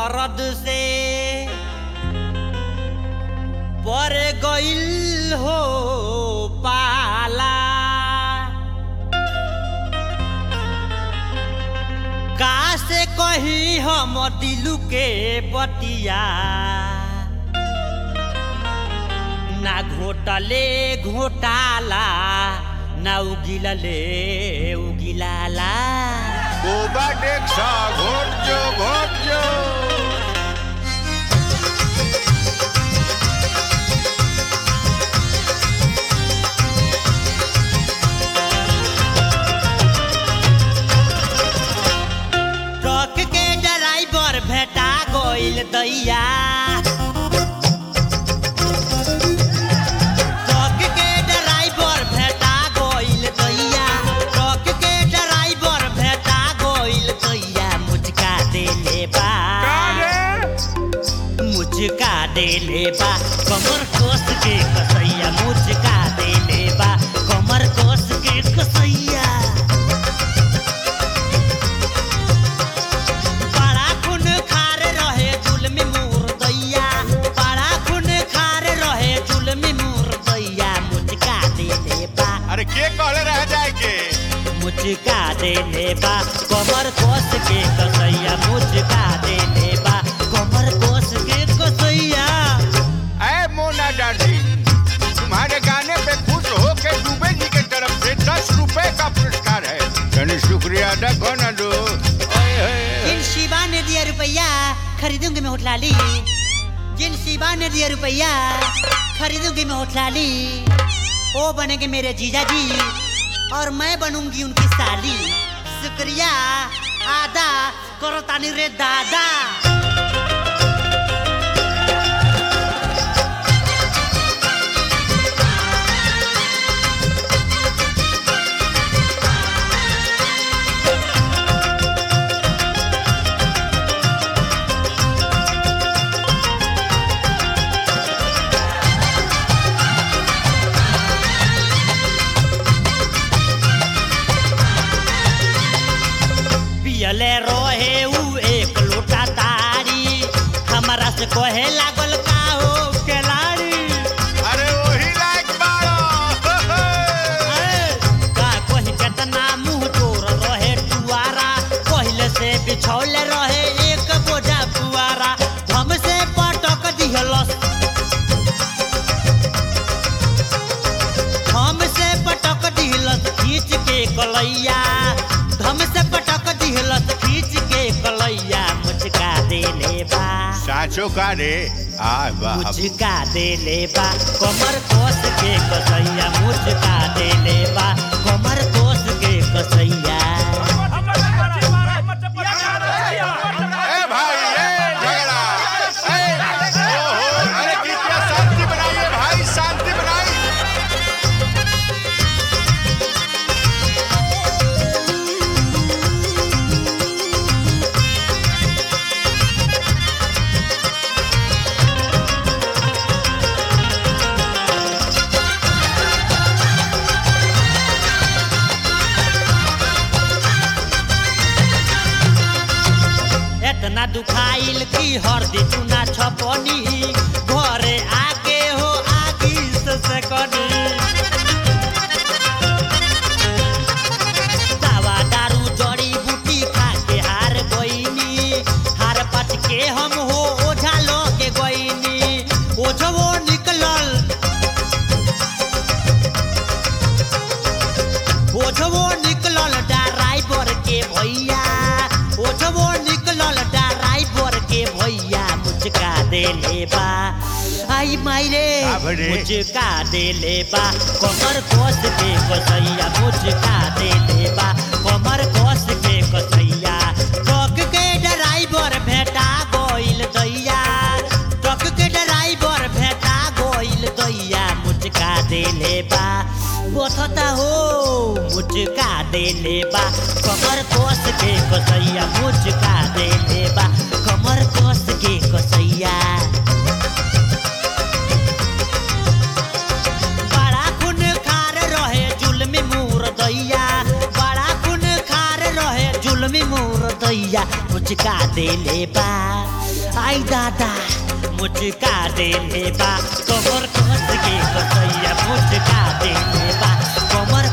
मरद से पर गइल हो पाला का से कही हम दिलु के बतिया ना घोटले घोटाला ना उगिलले उगिलाला गोबा डेक्सा घोटजो घोटजो ट्रक के ड्राइवर भेटा गइल दैया ट्रक के ड्राइवर भेटा गइल दैया ट्रक के ड्राइवर भेटा गइल दैया मुझका देले बा मुझका देले बा कमर कोस के कसैया मुझका देले बा कमर कोस के कसैया बड़ा खून खार रहे जुलमी मुर्दैया बड़ा खून खार रहे जुलमी मुर्दैया मुझका देले बा अरे के कहले रह जाए के मुझका देले बा कमर कोस के कसैया मुझका देले बा कमर कोस के कसैया ऐ मोना डार्लिंग तुम्हारे गाने पे खुश हो के दुबे जी के तरफ से दस रुपए का पुरस्कार है यानी शुक्रिया अदा कौन दो जिन शिवा ने दिया रुपया खरीदूंगी मैं होटलाली जिन शिवा ने दिया रुपया खरीदूंगी मैं होटलाली वो बनेंगे मेरे जीजा जी और मैं बनूंगी उनकी साली शुक्रिया आदा करो तानी रे दादा पियले रोहे उ एक लोटा तारी हमारा से कहे लागल का हो केलाड़ी अरे वही लायक बाड़ो का कही केतना मुंह तोर रहे टुआरा पहले से बिछौले रहे एक बोझा पुआरा हमसे पटक दिहलस हमसे पटक दिहलस खींच के कलैया हमसे पटक दिहलस खींच के कलैया मुझका देले बा साचो का रे आ वाह मुझका देले बा कमर कोस के कसैया मुझका देले बा कमर कोस के कसैया ए भाई ए झगड़ा ए ओहो अरे कृपया शांति बनाइए भाई शांति बनाइए एतना दुखाइल की हरदी चुना छपनी घरे आके हो आगी से सकनी दवा दारू जड़ी बूटी खा के हार गईनी हार पच के हम हो ओझा लो के गईनी ओझवो निकलल ओझवो निकलल ड्राइवर के भैया ओझवो निकलल ड्राइवर के भैया मुझका देले बा आई मायरे आभरे। मुझका देले बा कमर कोस के कसैया मुझका देले बा कमर कोस के कसैया ट्रक के ड्राइवर भेटा गइल दैया ट्रक के ड्राइवर भेटा गइल दैया मुझका देले बा बोथता हो मुझका देले बा कमर कोस के कसैया मुझका देले बा कमर कोस के कसैया बड़ा खून खार रहे जुलमी मुर दैया बड़ा खून खार रहे जुलमी मुर दैया मुझका देले बा आई दादा मुझका देले बा कमर कस के कसैया मुझका देले बा कमर